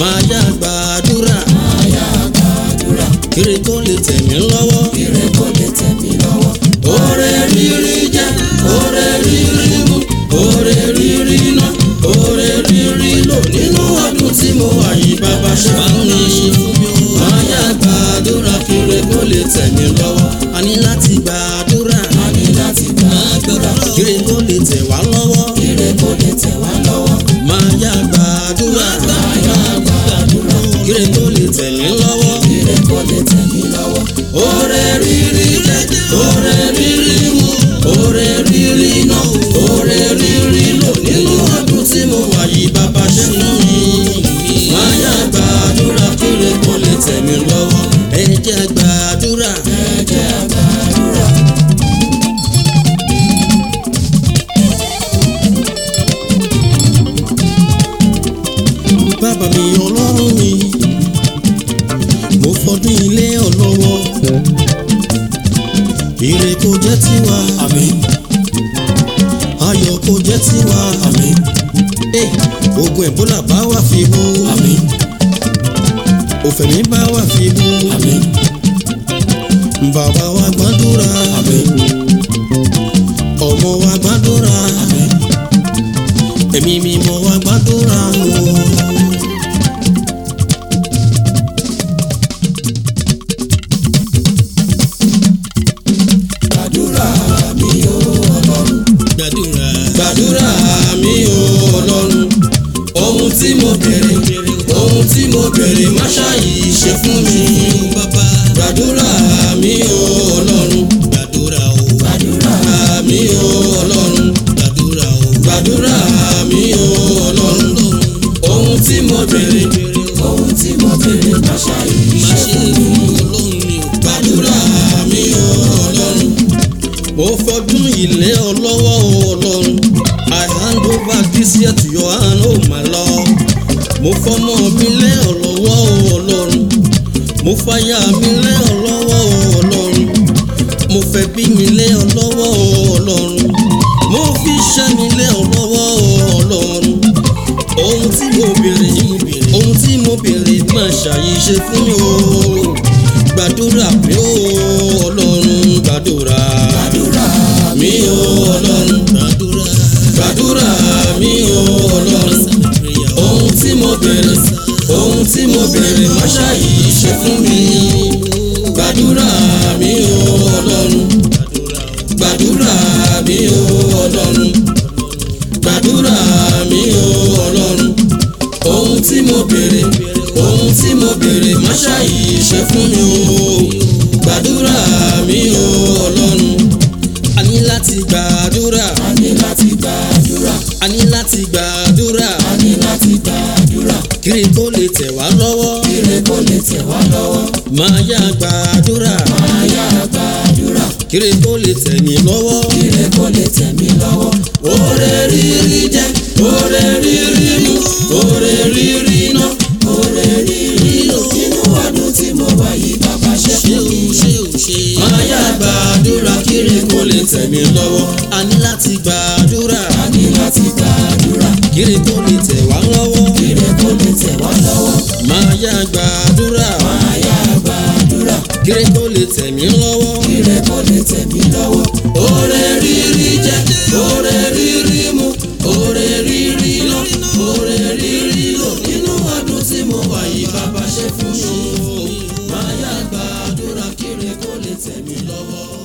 máa yá gbàdúrà máa yá gbàdúrà kiri kó lè tẹ̀ mí lọ́wọ́. ire kó lè tẹ̀ mí lọ́wọ́. Oore rírí jẹ́, oore rírí mu, oore rírí ná, oore rírí lò nínú ọdún tí mo wà yìí bàbá ṣe fún mi. Máa yá gbàdúrà kiri kó lè tẹ̀ mí lọ́wọ́. A ní láti gbàdúrà a ní láti gbàdúrà kiri kó lè tẹ̀ wá lọ́wọ́. ire kó lè tẹ̀ wá lọ́wọ́. Máa yá gbàdúrà máa yá gbàdúrà kiri kó lè tẹ̀ mí lọ́wọ́. ire kó lè tẹ̀ mí lọ́wọ́. Oore rírí jẹ́, oore rírí mu, oore rírí ná, oore rírí lò nínú ọdún tí mo wà yìí bàbá ṣe fún mi. Máa yá gbàdúrà kiri kó lè tẹ̀ mí lọ́wọ́. Ẹ jẹ́ gbàdúrà. ẹ jẹ́ á gbàdúrà. Bàbá mi ọlọ́run mi, mo fọdún ilé ọlọ́wọ́. Ire kò jẹ́ tiwa, àmín ayọ̀ kò jẹ́ tiwa. àmín Eh, Ogun Ẹ̀bólà bá wà fi bú. àmín òfẹ̀mí bá wà fi bú. àmín bàbá wa gbàdúrà. àmín ọmọ wa gbàdúrà. àmín ẹ̀mí mímọ́ wa gbàdúrà. gbàdúrà mi o ọlọ́run gbàdúrà. gbàdúrà mi ò ọlọ́run. ohun tí mo bèrè ohun tí mo bèrè má ṣàyí ṣe fún mi. bàbá gbàdúrà mi ò ọlọ́run. gbàdúrà o. gbàdúrà mi ò ọlọ́run. gbàdúrà o. gbàdúrà mi ò ọlọ́run. ohun tí mo bèrè ohun tí mo bèrè má ṣàyè má ṣe ṣe fún mi. ọlọ́run mi ò gbàdúrà mi ò ọlọ́run. mo fọdún ilé ọlọ́wọ́ ọlọ́run. I hand over this year to your hand, oh my Lord. mo fọmọ mi lé ọlọ́wọ́ ọlọ́run. mo fàyà mi lé ọlọ́wọ́ ọlọ́run. mo fẹ́ bí mi lé ọlọ́wọ́ ọlọ́run. mo fi iṣẹ́ mi lé ọlọ́wọ́ ọlọ́run ohun tí mo béèrè ohun tí mo béèrè máa ṣàyíṣe fún mi o gbàdúrà mi o ọlọ́run gbàdúrà gbàdúrà mi o ọlọ́run gbàdúrà gbàdúrà mi o ọlọ́run ohun tí mo béèrè ohun tí mo béèrè máa ṣàyíṣe fún mi gbàdúrà mi o ọlọ́run gbàdúrà mi o ọlọ́run gbàdúrà mi o ọlọ́run ohun tí mo béèrè ohun tí mo béèrè má ṣàyí ṣe fún mi o gbàdúrà mi o ọlọ́run a ní láti gbàdúrà a ní láti gbàdúrà a ní láti gbàdúrà a ní láti gbàdúrà kiri tó lè tẹ̀ wá lọ́wọ́ ire kó lè tẹ̀ wá lọ́wọ́. máa yá gbàdúrà máa yá gbàdúrà kiri tó lè tẹ̀ mí lọ́wọ́ ire kó lè tẹ̀ mí lọ́wọ́. oore rírí jẹ́ oore rírí mu oore rírí ná oore rírí lò nínú ọdún tí mo wà yìí bàbá ṣe ṣé fún o mi. ṣé o ṣe. máa yá gbàdúrà kiri kó lè tẹ̀ mí lọ́wọ́. a ní láti gbàdúrà a ní láti gbàdúrà kiri kó lè tẹ̀ wá lọ́wọ́. ire kó lè tẹ̀ wá lọ́wọ́. máa yá gbàdúrà máa yá gbàdúrà kiri kó lè tẹ̀ mí lọ́wọ́. ire kó lè tẹ̀ mí lọ́wọ́. oore rírí jẹ́ oore rírí mu oore rírí lọ oore rírí lò nínú ọdún tí mo wà yìí bàbá ṣe fún mi. máa yá gbàdúrà kiri kó lè tẹ̀ mí lọ́wọ́.